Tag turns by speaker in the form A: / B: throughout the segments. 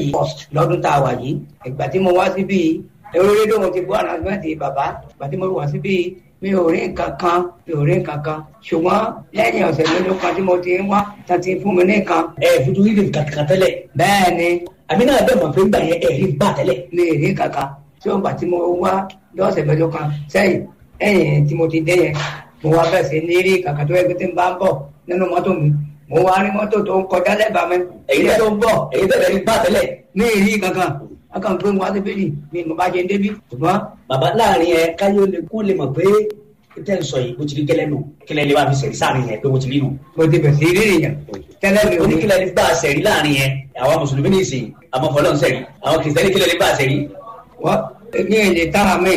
A: yìí lọ́dún tá a wà yìí ìgbà tí mo wá síbí ẹ̀rọ rédíò mo ti gbọ́ ànàgbẹ́ntì bàbá ìgbà tí mo wá síbí mi ò rí nǹkan kan mi ò rí nǹkan kan ṣùgbọ́n lẹ́yìn ọ̀sẹ̀ mélòó kan tí mo ti ń wá tá ti fún mi ní nǹkan.
B: ẹ fojú rí nǹkan kan tẹ́lẹ̀.
A: bẹ́ẹ̀ ni.
B: àmì náà bẹ́ẹ̀ mọ̀ pé gbà yẹn ẹ̀rí bá tẹ́lẹ̀.
A: mi ò rí nǹkan kan tí ó gbà tí mo wá lọ́sẹ̀ mélòó kan sẹ́yìn ẹ̀yìn tí mo ti dé yẹn mo wá bẹ̀ sí ní rí kàkà tó ẹgbẹ́ tí ń bá ń bọ̀ nínú mọ́tò mi mo wá rí mọ́tò tó ń kọjá lẹ́bàá mi èyí tó ń bọ̀
B: èyí tẹ́lẹ̀ rí bá tẹ́lẹ̀.
A: mi ì rí kankan akàn pé mo wá sí bíbí mi mo bá jẹ débi ṣùgbọ́n.
B: bàbá láàrin ẹ káyọ̀ lè kó lè mọ̀ pé tẹ́ ń sọ yìí bó ti rí gẹ́lẹ́ nù kílẹ̀ lè bá fi sẹ̀rí sáàrin yẹn pé bó ti rí nù.
A: mo ti bẹ̀ sí rí nìyẹn tẹ́lẹ̀ mi ò ní.
B: oníkílẹ̀ lè bá a sẹ̀rí láàrin yẹn àwọn mùsùlùmí ní ìsìn àwọn fọlọ́n sẹ̀rí àwọn kìrìsìtẹ́nì kílẹ̀ lè bá a sẹ̀rí.
A: wọ́n ní èdè tára mi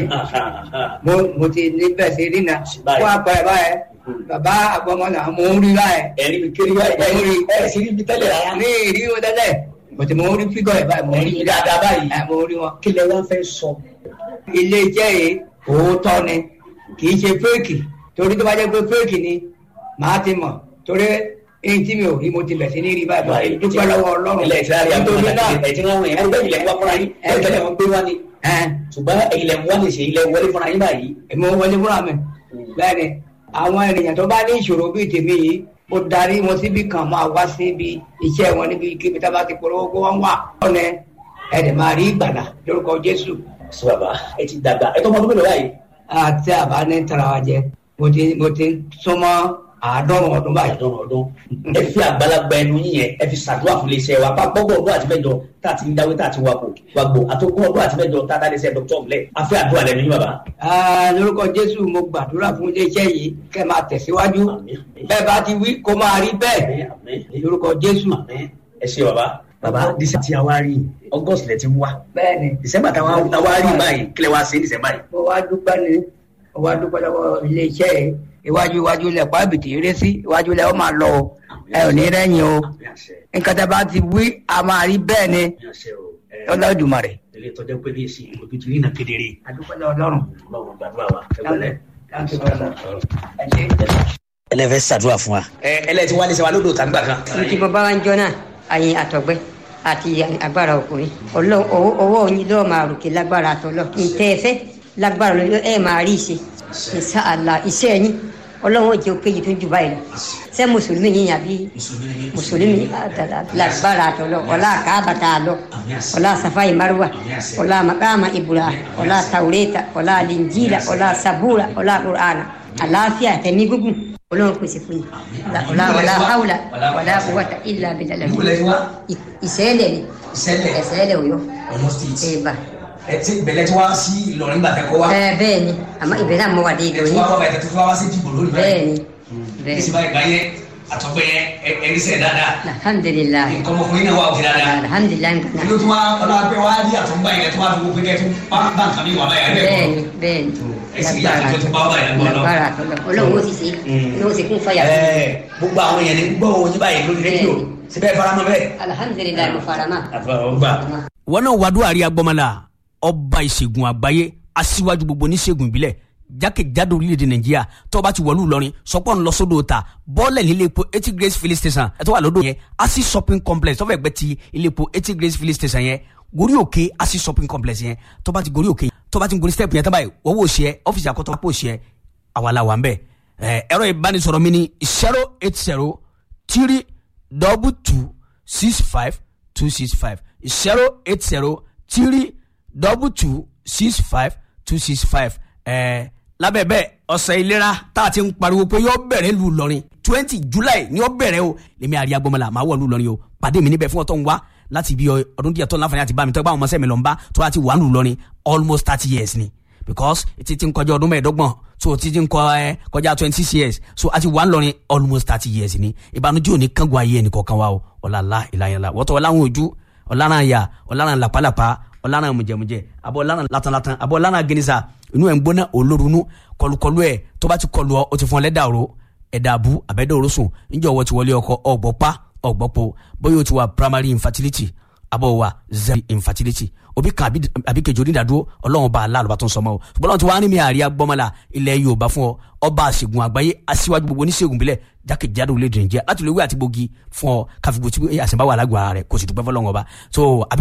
A: mo mo ti ní bẹ̀ sí rí na kó àpẹẹrẹ báyẹn bàbá àgbọmọlà mo ń rí báyẹn.
B: ẹ̀rí mi kiri báyìí
A: mo rí
B: ẹ̀ sí ibi tẹ́lẹ̀ rárá.
A: ní ìrí wọn tẹ́lẹ̀ bọ̀tí mo rí fígọ̀ ẹ̀ báyìí mo rí
B: ẹ̀rí dáadáa báyìí.
A: mo rí wọn.
B: kílẹ̀ wá fẹ́ sọ.
A: ilé iṣẹ́ yìí òótọ́ ni kì í ṣe fẹ́ẹ̀kì torí tó bá jẹ́ pé fẹ́ẹ̀kì ni màá ti mọ̀ torí èyí tí mi ò rí mo ti bẹ̀ sí ní rí báyìí báyìí dúpẹ́ lọ́wọ́ ọlọ́run
B: ilẹ̀ ìtura rí àgbọ̀n náà ẹ̀jẹ̀ wọn wọ̀nyẹn ẹgbẹ́ ilẹ̀ wá fúnra yín ẹgbẹ́ wọn gbé wá ni. ṣùgbọ́n ilẹ̀ wá ní ṣe ilẹ̀ wọlé fúnra yín báyìí.
A: èmi ò wọlé fúnra mi bẹ́ẹ̀ ni àwọn ènìyàn tó bá ní ìṣòro bíi tèmi yìí mo darí wọn síbi kan máa wá síbi iṣẹ́ wọn níbi kíbi tá a bá ti polówó kó wọ́n wà. ọ̀nẹ́ ẹ̀dẹ̀ máa rí ìgbàlà lórúkọ Jésù.
B: sọ bàbá ẹ ti dàgbà ẹ tó mọ ọdún mélòó báyìí.
A: àti àbá ní tara wa jẹ mo ti mo ti súnmọ́ àádọ́rùn ọdún báyìí.
B: àádọ́rùn ọdún ẹ fi àgbàlagbà ẹnu yín yẹn ẹ fi ṣàdúrà fún iléeṣẹ́ wa bá gbọ́gbọ́ ọdún àti mẹ́jọ tá a ti ń dáwé tá a ti wakò wàgbò àtòkùn ọdún àti mẹ́jọ tá a dáadé sẹ́ dr ọ̀mùlẹ̀ a fẹ́ àdúrà lẹ́nu yín bàbá.
A: lórúkọ Jésù mo gbàdúrà fún iléeṣẹ́ yìí kẹ́ máa tẹ̀síwájú bẹ́ẹ̀ bá ti wí kó máa rí bẹ́ẹ̀ lórúkọ Jésù.
B: ẹ ṣe bàbá bàbá dísẹ́ tí a wá rí August lẹ ti wá
A: bẹ́ẹ̀ni
B: December táwa wá rí báyìí kílẹ̀ wá sí December yìí.
A: mo wá dúpẹ́ ni mo wá dúpẹ́ lọ́wọ́ iléeṣẹ́ yìí iwájú iwájú lẹ pa bìtì eré sí iwájú lẹ ó máa lọ o ẹ ò ní rẹ́yìn o nǹkan tá a bá ti wí a máa rí bẹ́ẹ̀ ni Olódùmarè.
B: ilé tọjọ pé ní ìsìn ojú ti rí iná kedere.
A: adúpẹ́ lọ Ọlọ́run.
B: Ọlọ́run gbàdúrà wa ẹgbẹ́lẹ́.
C: ẹlẹ́fẹ́ ṣàdúrà fún wa.
B: ẹ ẹlẹ́ ti wá ní sẹ́wà lódò tàbí gbà kan.
D: ìdí bàbá wa ń jọ náà àyìn àtọ̀gbẹ́ àti agbára ọkùnrin ọlọ́run ọwọ́ yín lọ́ọ́ máa ròkè lágbára àtọ́lọ́ ntẹ́ ẹ fẹ́ lágbára lọ́ọ́ ẹ máa rí ìṣe ìṣàlà iṣẹ́ yín ọlọ́run jẹ́ òkè yìí tó jù báyìí lọ ṣé mùsùlùmí yín àbí mùsùlùmí lágbára àtọ́lọ́ ọlá àkàbàtà àlọ́ ọlá safai marwa ọlá makama ibura ọlá taureta ọlá linjila ọlá sabura ọlá qur'ana àlàáfíà tẹ̀mí gúngùn ọlọ́run pèsè fún yín ọlá ọlá haula ọlá quwwata illa billah ìṣẹ̀lẹ̀ ni ìṣẹ̀lẹ̀ òyọ́ ẹ̀bà
B: ẹ ti bẹ̀lẹ̀ tí wá sí Ìlọrin gbà tẹ́kọ̀ wá.
D: ẹ bẹ́ẹ̀ ni àmọ́ ìbẹ̀rẹ̀ náà mọ wà dé
B: ẹ
D: ìlọrin
B: ti wá kọ́ bàtẹ́ tó fún wa sí dìbò lórí
D: bẹ́ẹ̀ ni
B: ní
D: bẹ́ẹ̀
B: sì báyìí gbáyé àtọ́gbẹ́ yẹn ẹni sẹ̀ dáadáa
D: alhamdulilayi
B: nǹkan ọmọkùnrin náà wà òkè dáadáa.
D: alhamdulilayi nǹkan
B: ìlú tó wá ọlọ́ abẹ́ wá rí àtúngbà yẹn tó wá fi gbogbo kẹ́ tó bá bá nǹkan mi wà báyà ẹ̀
D: bẹ́ẹ̀
B: bẹ́ẹ̀
D: ni bẹ́ẹ̀ ni
B: ẹ sì rí àtúntò tó bá wà báyà lọ́wọ́ lọ́wọ́.
D: lágbára àtọ́lọ́ ọlọ́run ó sì ṣe ní ó sì kún fàyà fún mi.
B: ẹ gbogbo àwọn èèyàn ní gbọ́ òun yín báyìí lórí rédíò síbẹ̀ faramọ́ bẹ́ẹ̀.
D: alhamdulilayi mo fara mọ́.
B: àfọwọ́gbà.
E: wọn náà wàdúrà rí agbọmọlá ọba ìṣègùn àgbáyé aṣíwájú gbogbo oníṣègùn ìbílẹ̀ jákèjádò orílẹ̀-èdè nàìjíríà tó o bá ti wọ̀lú ìlọrin sọpọ́n lọ sódò ta bọ́ọ̀lẹ̀ nílé epo eighty grace filling station ẹ̀ tó wà lódò yẹn asi shopping complex tó fẹ́ gbẹ́ ti ilé epo eighty grace filling station yẹn gorí òkè asi shopping complex yẹn tó bá ti gorí òkè tó bá ti gorí step yẹn tó báyìí wọ́n wò ṣe ọ́fíìsì àkọ́tọ́ pò ṣe àwa la wà ń bẹ̀ ẹ̀rọ ìbánisọ̀rọ̀ mi ni zero eight zero three double two six five two six five zero eight zero three double two six five two six five ẹ lábẹ́ bẹ́ẹ̀ ọ̀sẹ̀ ìlera tá a ti ń pariwo pé yóò bẹ̀rẹ̀ lu Ìlọrin twenty July ni yóò bẹ̀rẹ̀ o lèmi àríyá gbọmọlá màá wọ̀ lu Ìlọrin o pàdé mi níbẹ̀ fún ọ̀tọ̀ ń wá láti ibi ọdún díẹ̀ tó láǹfààní àti bá mi tọ́ gbà wọn mọ́sẹ́ mi lọ́n bá tó láti wà lu Ìlọrin almost thirty years ni because etí ti ń kọjá ọdún mẹ́ẹ̀ẹ́dọ́gbọ̀n so títí ń kọ ẹ kọjá twenty six years so àti wà lọrin almost thirty years ni ìbànújẹ́ òní kángun ayé ẹnì kọ̀ọ̀kan wa o ọ̀làlá ìlànà wọ́tọ̀ ọ̀làwọn ojú ọ̀làrán ya ọ̀làrán làpálàpá ọ̀làrán mùjẹ̀mùjẹ̀ àbọ̀ ọ̀làrán latanlatan àbọ̀ ọ̀làrán gẹnisa inú ẹ̀ ń gbóná olórunú kọlùkọlù ẹ̀ tó bá ti kọlù ọ o ti fún ọ lẹ́dà ro ẹ̀dà àbú àbẹ́dẹ̀ òrosùn níjọ́ wọ́n ti wọlé ọkọ ọ̀gbọ́pá ọ̀gbọ́pọ̀ bóyá o ti wà primary infertility àbọ̀ wà zero infertility òbí kan àbí kejì onídàádúró ọlọ́run bá aláàlú bá tó ń sọmọ o ṣùgbọ́n ọlọ́run ti wá ní mi àríyá gbọ́mọlá ilẹ̀ yorùbá fún ọ ọba àṣègùn àgbáyé aṣíwájú gbogbo oníṣègùn bílẹ̀ jákèjádò orílẹ̀-èdè nàìjíríà láti lè wí àti gbòógì fún ọ káfíńgbò tí àṣẹ̀báwá alágbára rẹ̀ kò sì dúpẹ́ fọlọ́run ọba so àbí